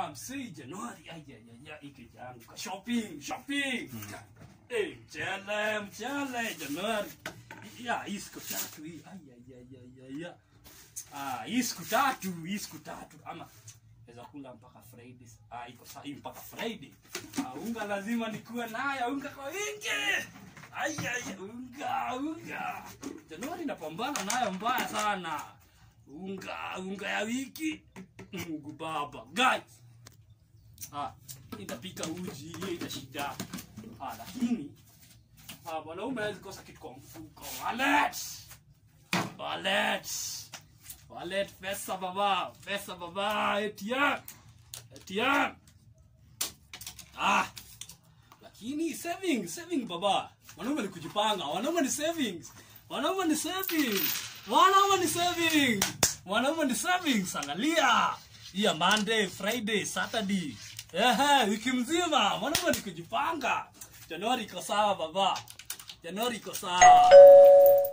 Ah, msei Januari. Ai ai ai ai kijana ka shopping, shopping. Eh, mchele, mchele Januari. Ya, hii siku tatu hii. Ai ai ai ai ai. Ah, hii siku tatu, hii siku tatu ama naweza kula mpaka Friday. Ah, iko saa hii mpaka Friday. Ah, unga lazima nikuwe nayo, unga kwa wingi. Ai ai, unga, unga. Januari napambana nayo mbaya sana. Unga, unga ya wiki. Mungu baba. Guys. Ah, itapika uji, hiyo ita shida. Ah, lakini ah, mwanaume hawezi kosa kitu kwa mfuko. Wallet. Wallet. Wallet pesa baba, pesa baba, ATM. ATM. Ah. Lakini saving, saving baba. Wanaume ni kujipanga, wanaume ni savings. Wanaume ni savings. Wanaume ni savings. Wanaume ni savings. Angalia. Hii ya Monday, Friday, Saturday. Ehe, wiki mzima. Wanaume ni kujipanga. Januari iko sawa baba. Januari iko sawa.